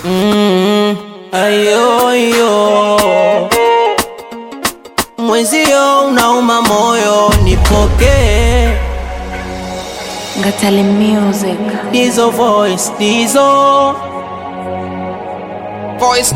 Mm, ayo yo mwezio unauma moyo, nipokee Ngatale Music. dizo voice dizo Voice.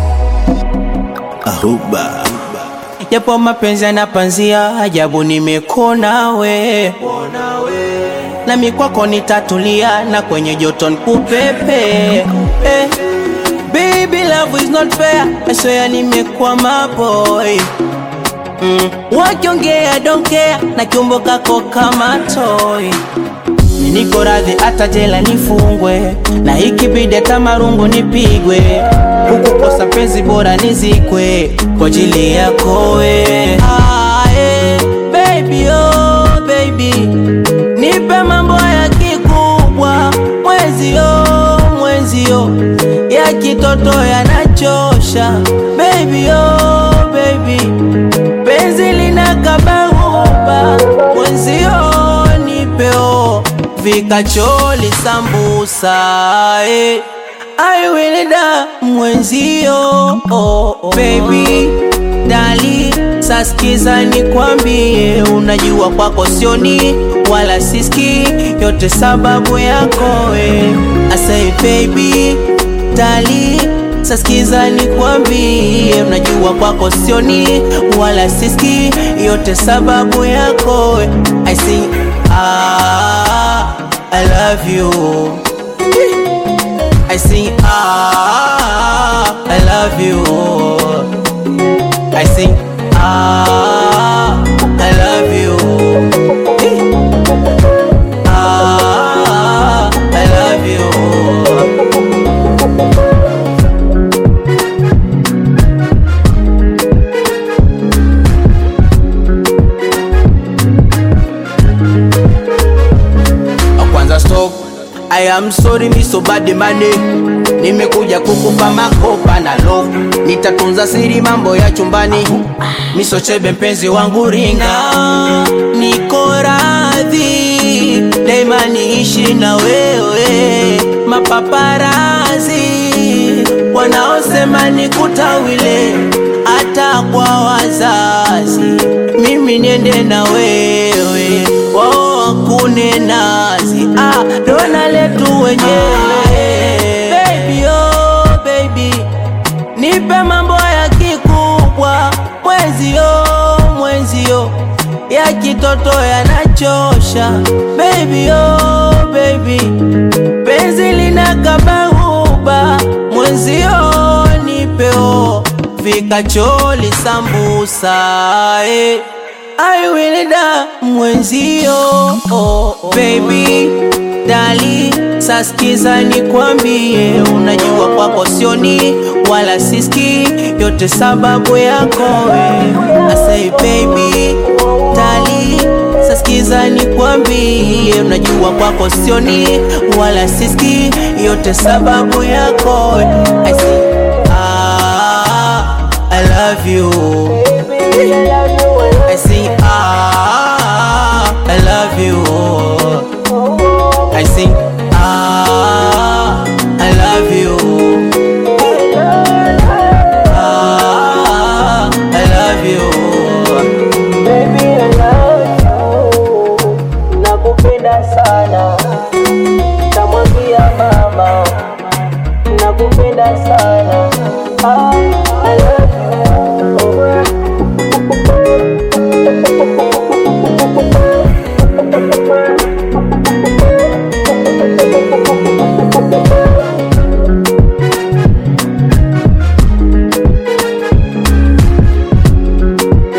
Ahuba japo mapenzi yanapanzia, ajabu nimekona we nami kwako nitatulia, na kwenye joto nikupepe eh. Baby love is not fair, I swear nimekwama boy mm. Wakiongea don't care, na kiumbo kako kama toy Niko radhi hata jela nifungwe, na ikibidi hata marungu nipigwe, hukukosa penzi bora nizikwe kwa ajili yako we. Ah, eh, baby oh baby, nipe mambo ya kikubwa, mwezio mwezio ya kitoto yanachosha, baby oh baby, penzi linakabahuba, mwezio nipeo vikacholi sambusa eh. I will da mwenzio oh, oh. Baby dali saskiza nikwambie, unajua kwako sioni wala siski, yote sababu yako we. I say baby dali saskiza nikwambie, unajua kwako sioni wala siski, yote sababu yako we. I say ah, I love you I sing ah, I love you. I sing ah, I love you. Ah, I love you. kwanza stop I am sorry mi so bad money Nimekuja kukupa makopa na love Nitatunza siri mambo ya chumbani Miso chebe mpenzi wangu ringa Niko radhi Daima niishi na wewe Mapaparazi Wanaosema nikutawile Hata kwa wazazi Mimi niende na wewe Wao wakune nazi ah, dona letu wenyewe Baby oh baby Nipe mambo ya kikubwa Mwenzio mwenzio Ya kitoto yanachosha Baby oh baby Penzi linakabahuba Mwenzio nipeo Vikacholi sambusa eh. I will da mwenzio oh, oh. Baby dali saskiza nikwambie, unajua kwako sioni wala siski, yote sababu yako we. I say baby dali saskiza nikwambie, unajua kwako sioni wala siski, yote sababu yako we. I say ah, I love you. I sing ah, I love you. I sing ah, I love you. Ah, I love you. Baby, I love you. Nakupenda sana. Tamwambia mama. Nakupenda sana. Ah, I love you.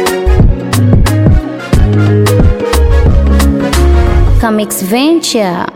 Comics Venture.